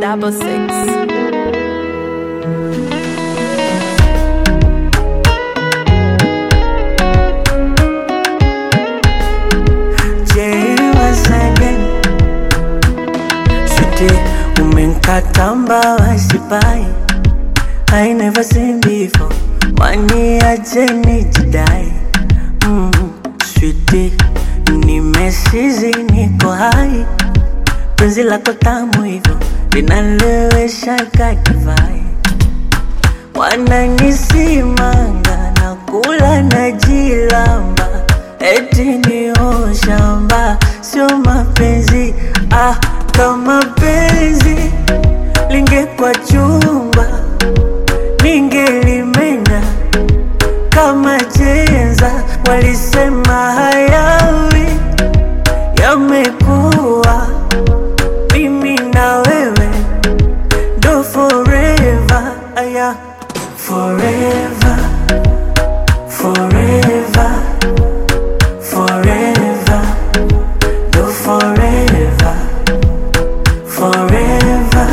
double six. Jay once again. Sweetie, umenkata mbawa sipai I never seen before Wani aje nijidai mm, Sweetie, nimesizi niko hai Penzi lako tamu hivyo linalewesha kakivai Wananisimanga na kula na jilamba Eti ni shamba sio mapenzi ah, kama penzi lingekwa chumba ningelimenya kama chenza. Walisema hayawi yamekuwa, mimi na wewe ndo forever, aya forever, forever, forever, ndo forever, forever,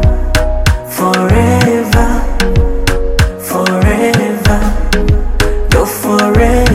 forever, forever, ndo forever.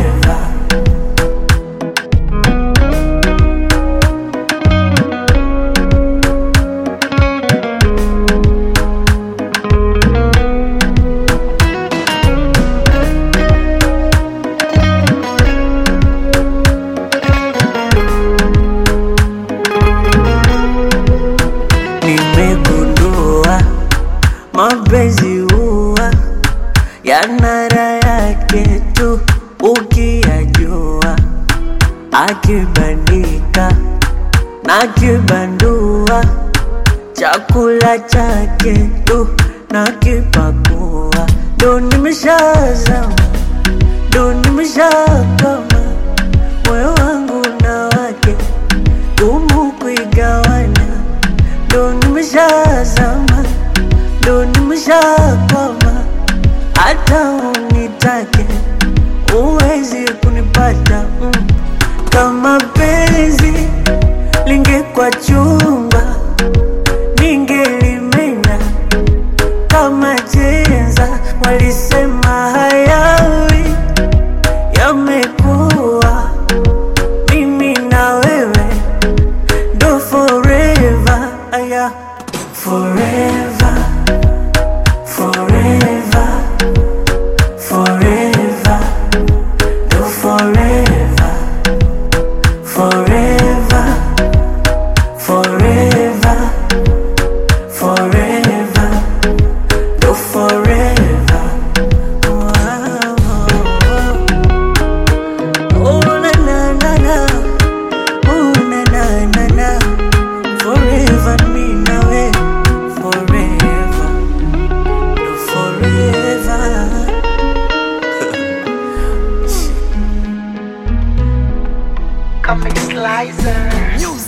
Nimegundua mapenzi huwa yana raha yake tu ukiyajua, akibandika na kibandua, chakula chake tu na kipakua, ndo nimeshazama, ndo nimeshakama, moyo wangu na wake gumu kuigawanya, ndo nimeshazama, ndo nimeshakwama, hata unitake uwezi kunipata mm. Kama penzi lingekwa chumba, ningelimenya kama chenza. Walisema hayawi yamekuwa, mimi na wewe ndo forever, aya forever, forever, forever, ndo forever, forever, forever, forever, ndo forever. Wow. Oh, na na na na. Oh, na na na na. Forever me na we. Forever. No, forever. Comic Slicer.